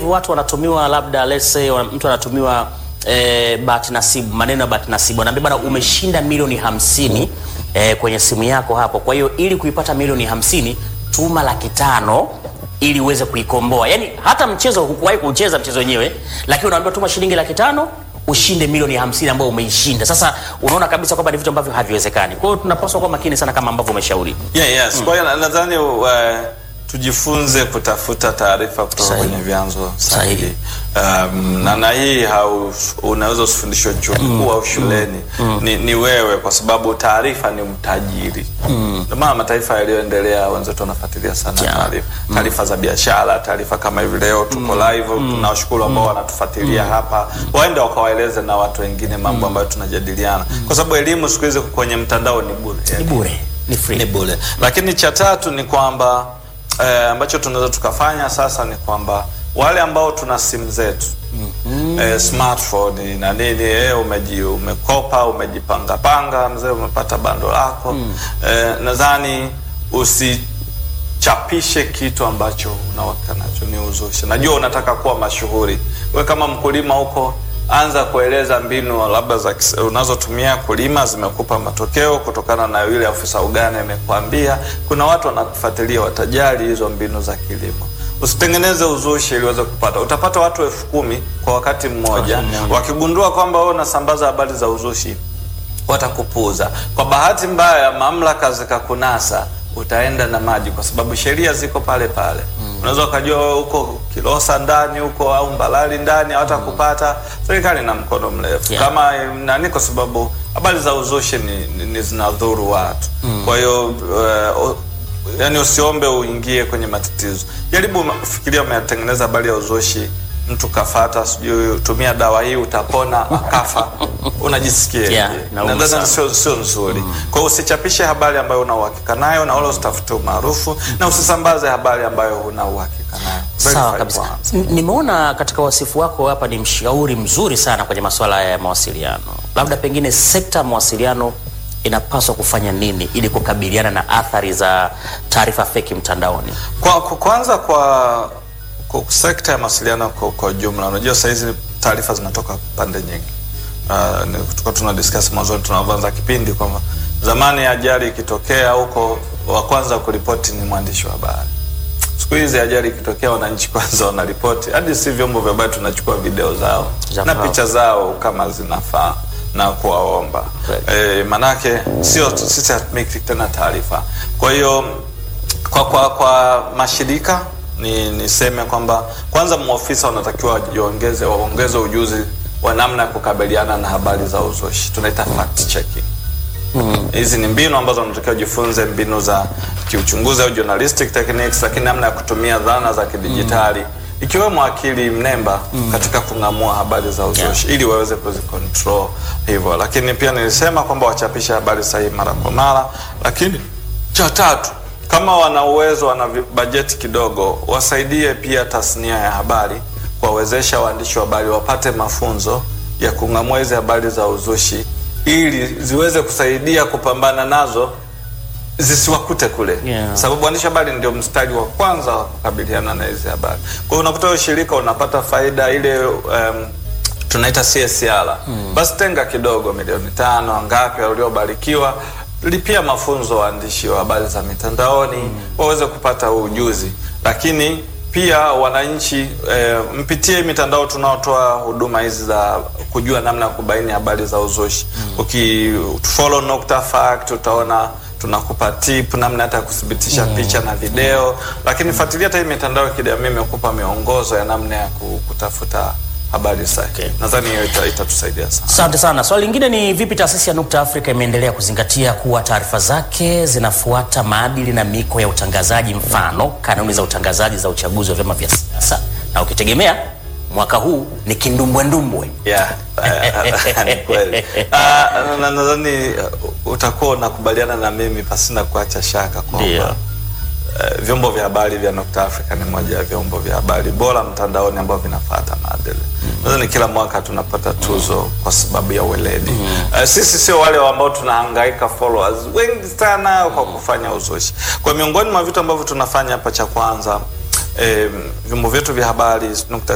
hivi watu wanatumiwa labda let's say wana- mtu anatumiwa eh, bahati nasibu, maneno ya bahati nasibu, anaambia bana, umeshinda milioni hamsini eh, kwenye simu yako hapo. Kwa hiyo ili kuipata milioni hamsini tuma laki tano ili uweze kuikomboa. Yaani hata mchezo hukuwahi kucheza mchezo wenyewe, lakini unaambiwa tuma shilingi laki tano ushinde milioni hamsini ambayo umeishinda. Sasa unaona kabisa kwamba ni vitu ambavyo haviwezekani. Kwa hiyo tunapaswa kuwa makini sana kama ambavyo umeshauri. Yeah, yes. Kwa hiyo na- nadhani uh, tujifunze kutafuta taarifa kutoka Sahihi. kwenye vyanzo Sahihi. sahihi. Um, na na hii hau, unaweza usifundishwe chuo kikuu au shuleni ni, ni wewe, kwa sababu taarifa ni utajiri. Ndio maana mataifa yaliyoendelea wenzetu wanafuatilia sana Yeah. taarifa taarifa za biashara, taarifa kama hivi leo tuko live. Tunawashukuru ambao wanatufuatilia hapa, waende wakawaeleze na watu wengine mambo ambayo tunajadiliana, kwa sababu elimu siku hizi kwenye mtandao ni bure Ni bure, ni free. ni bure. Lakini cha tatu ni kwamba eh, ambacho tunaweza tukafanya sasa ni kwamba wale ambao tuna simu zetu eh, smartphone na nini eh, umeji, umekopa umejipanga panga mzee, umepata bando lako eh, nadhani usichapishe kitu ambacho unawaka nacho ni uzushi. Najua unataka kuwa mashuhuri, we kama mkulima huko anza kueleza mbinu labda za kis- unazotumia kulima zimekupa matokeo kutokana na yule afisa ugani amekwambia. Kuna watu wanakufuatilia, watajali hizo mbinu za kilimo. Usitengeneze uzushi ili uweze kupata. Utapata watu elfu kumi kwa wakati mmoja, wakigundua kwamba wewe unasambaza habari za uzushi watakupuuza. Kwa bahati mbaya, mamlaka zikakunasa, utaenda na maji, kwa sababu sheria ziko pale pale. Unaweza ukajua wewe huko Kilosa ndani huko au Mbalali ndani hawatakupata. Serikali na mkono mrefu Yeah. kama eh, nani, kwa sababu habari za uzushi ni, ni, ni zinadhuru watu. Kwa hiyo uh, yani usiombe uingie kwenye matatizo. Jaribu ma- fikiria, umetengeneza habari ya uzushi, mtu kafata, sijui tumia dawa hii utapona, akafa, unajisikia Yeah, nauma nadhani sana. sio sio nzuri. Kwa hiyo usichapishe habari ambayo una uhakika nayo, na wala usitafute umaarufu, na usisambaze habari ambayo huna uhakika nayo. Sawa Verify kabisa. kwanza. N- Nimeona katika wasifu wako hapa ni mshauri mzuri sana kwenye masuala ya mawasiliano. Labda pengine sekta ya mawasiliano inapaswa kufanya nini ili kukabiliana na athari za taarifa feki mtandaoni? Kwa, kwa kwanza kwa, kwa sekta ya mawasiliano kwa, kwa jumla, unajua saa hizi taarifa zinatoka pande nyingi. Uh, ni- tulikuwa tuna discuss mwanzoni tunaanza kipindi kwamba zamani ajali ikitokea huko wa kwanza kuripoti ni mwandishi wa habari. Siku hizi ajali ikitokea, wananchi kwanza wanaripoti, hadi si vyombo vya habari tunachukua video zao Za na kwao. picha zao kama zinafaa na kuwaomba Right. e, manake sio sisi hatumiki tena taarifa. Kwa hiyo kwa, kwa, kwa mashirika ni niseme kwamba kwanza maofisa wanatakiwa wajiongeze waongeze ujuzi wa namna ya kukabiliana na habari za uzushi, tunaita fact checking. Hizi ni mbinu ambazo wanatakiwa jifunze, mbinu za kiuchunguzi au journalistic techniques, lakini namna ya kutumia dhana za kidijitali ikiwemo akili mnemba katika kung'amua habari za uzushi ili waweze kuzicontrol hivyo. Lakini pia nilisema kwamba wachapishe habari sahihi mara kwa mara, lakini cha tatu kama wana uwezo, wana vi- bajeti kidogo, wasaidie pia tasnia ya habari, kuwawezesha waandishi wa habari wapate mafunzo ya kung'amua hizi habari za uzushi ili ziweze kusaidia kupambana nazo zisiwakute kule Yeah. sababu waandishi wa habari ndio mstari wa kwanza wa kukabiliana na hizi habari. Kwa hiyo unakuta ushirika unapata faida ile um, tunaita CSR basi tenga kidogo, milioni tano ngapi waliobarikiwa, lipia mafunzo waandishi wa habari za mitandaoni waweze kupata huu ujuzi, lakini pia wananchi eh, mpitie mitandao tunaotoa huduma hizi za kujua namna ya kubaini habari za uzushi. Ukifollow Nukta Fact utaona tunakupa tip namna hata ya kuthibitisha picha na video, lakini fuatilia hata hii mitandao ya kijamii imekupa miongozo ya namna ya ku- kutafuta habari sahihi. Okay. Nadhani hiyo ita- itatusaidia sana. Asante sana. Swali lingine ni vipi taasisi ya Nukta Afrika imeendelea kuzingatia kuwa taarifa zake zinafuata maadili na miko ya utangazaji, mfano kanuni za utangazaji za uchaguzi wa vyama vya siasa, na ukitegemea mwaka huu ni kindumbwendumbwe. Yeah, eh, ni kweli. Ah, na- Nadhani uh, utakuwa unakubaliana na mimi pasina kuacha shaka Ndio. kwamba eh, vyombo vya habari vya Nukta Africa ni moja ya vyombo vya habari bora mtandaoni ambavyo vinafuata maadili. Nadhani kila mwaka tunapata tuzo kwa sababu ya weledi. Eh, sisi sio wale ambao tunahangaika followers wengi sana kwa kufanya uzushi. Kwa miongoni mwa vitu ambavyo tunafanya hapa, cha kwanza eh, vyombo vyetu vya habari Nukta